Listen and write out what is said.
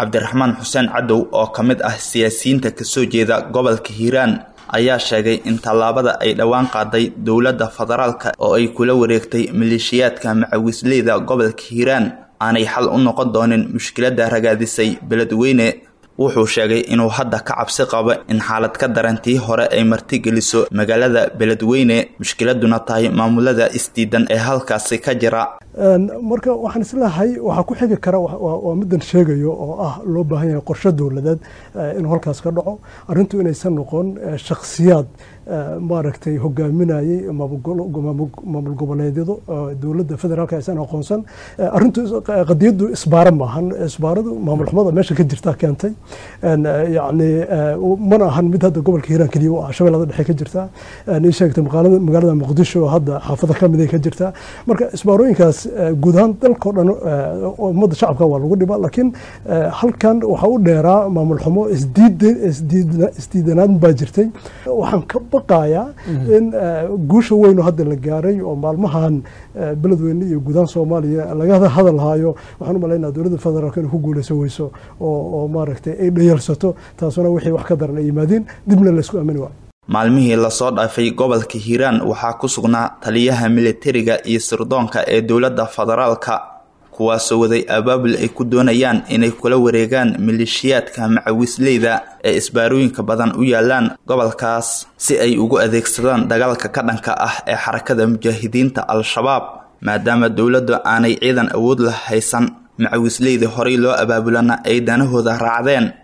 cabdiraxmaan xuseen cadow oo ka mid ah siyaasiyiinta kasoo jeeda gobolka hiiraan ayaa sheegay in tallaabada ay dhowaan qaaday dowladda federaalka oo ay kula wareegtay maleeshiyaadka macawisleyda gobolka hiiraan aanay xal u noqon doonin mushkiladda ragaadisay beledweyne wuxuu sheegay inuu hadda ka cabsi qabo in xaalad ka darantii hore ay martigeliso magaalada beledweyne mushkiladuna tahay maamulada isdiidan ee halkaasi ka jira marka waxaan isleehay waxaa ku xigi kara waa middan sheegayo oo ah loo baahan yahay qorshe dowladeed inuu halkaas ka dhaco arrintu inaysan noqon shakhsiyaad maaragtay hogaaminayay maamul goboleedyadu dowladda federaalka aysan aqoonsan arrintu qadiyaddu isbaaro maahan isbaaradu maamul xumada meesha ka jirta keentay yacni mana ahan mid hadda gobolka hiiraan keliya u ah shabeellada dhexe ka jirta ii sheegtay magaalada muqdisho hadda xaafado ka miday ka jirta marka isbaarooyinkaas guud ahaan dalkao dhan ummadda shacabka waa lagu dhibaa laakiin halkan waxaa u dheeraa maamul xumo isdiidanaad baa jirtay waxaan ka baqayaa in guusha weyn oo hadda la gaaray oo maalmahan beledweyne iyo guud ahaan soomaaliya laga hadal haayo waxaan u malaynaa dowladda federaalka inay ku guuleysan weyso oo maaragtay ay dhayalsato taasuna wixii wax ka daran ay yimaadeen dibna laysku aamini waayo maalmihii lasoo dhaafay gobolka hiiraan waxaa ku sugnaa taliyaha militariga iyo sirdoonka ee dowladda federaalka kuwaasoo waday abaabul ay ku doonayaan inay kula wareegaan maleeshiyaadka macawisleyda ee isbaarooyinka badan u yaalaan gobolkaas si ay ugu adeegsadaan dagaalka ka dhanka ah ee xarakada mujaahidiinta al-shabaab maadaama dowladdu aanay ciidan awood la haysan macawisleyda horey loo abaabulana ay danahooda raacdeen